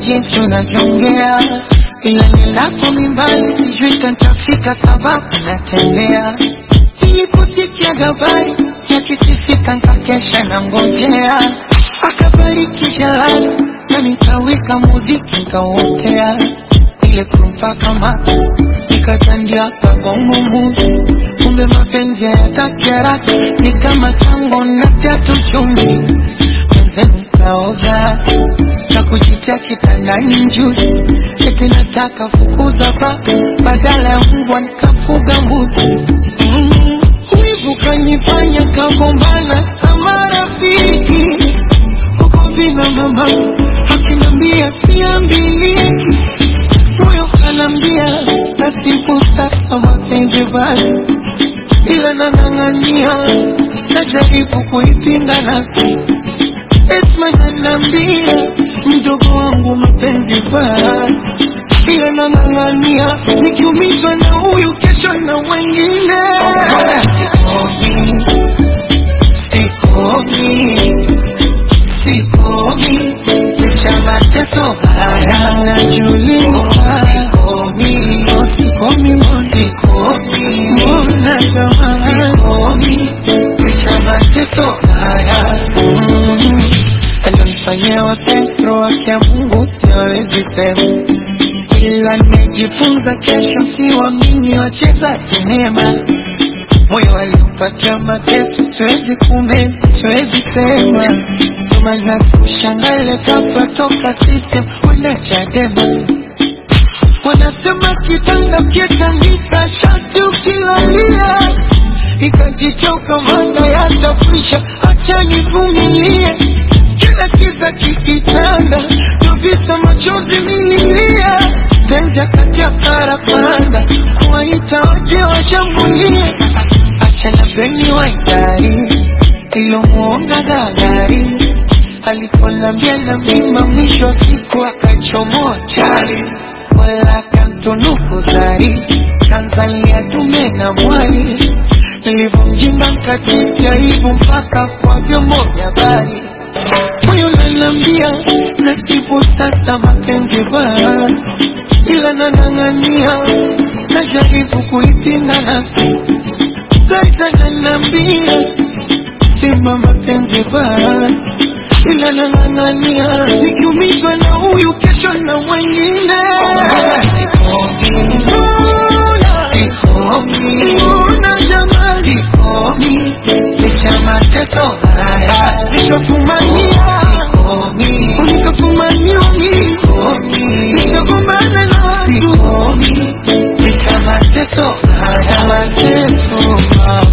jinsi unavyoongea, ila nilako mimbali sijui kantafika sababu natembea. Niliposikia habari yakikifika nkakesha na ngojea, akabariki jalali na nikawika muziki nkauotea, ile kumpaka mata nikatandia pagongo muzi, kumbe mapenzi hayataki haraka, ni kama tango na tatu chumvi mwenzenu kaoza na kujitia kitandani njuzi, eti nataka fukuza paka badala ya mbwa nikafuga mbuzi. Mm, Wivu kanifanya kagombana na marafiki huko bila mama akinambia siambiliki, moyo kanambia nasibu sasa mapenzi basi, ila nang'ang'ania najaribu kuipinga nafsi Esma nanambia mdogo wangu mapenzi basi, ila nang'ang'ania nikiumizwa na huyu kesho na wengine. Sikomi, sikomi, licha mateso haya najiuliza. Sikomi, sikomi, sikomi, mbona jamani, sikomi, licha mateso haya mm alionifanyia wasentro wake ya Mungu siwezi sema, ila nimejifunza kesho siwamini wacheza sinema. Moyo aliupatia mateso, siwezi kumeza, siwezi tema. Ndio maana sikushangale ghafla toka sisi kwenda Chadema. Wanasema kitanda kietandika shati ukilalia ikajichoka manda yatafisha, acha nivumilie kila kisa kikitanda, tuvisa machozi mililia, penzi akati ya parapanda, kuwaita waje washambulie, acha na beni waidari ilomuonga gagari aliponambia na mima, mwisho wa siku akachomoa chali, wala kantunuku zari kanzalia dume na mwali, nilivyomjinga nkatitia aibu mpaka kwa vyombo vya habari moyo nanambia nasibu sasa mapenzi basi, ila nanang'ania najaribu kuipinga nafsi. Gaisa nanambia sema mapenzi basi, ila nang'ang'ania nikiumizwa na huyu kesho na wengine. Sikomi, mbona jamani, sikomi licha mateso haya nishafumania, sikomi nikafumaniwa mimi, sikomi nishagombana na watu, sikomi licha mateso haya mateso haya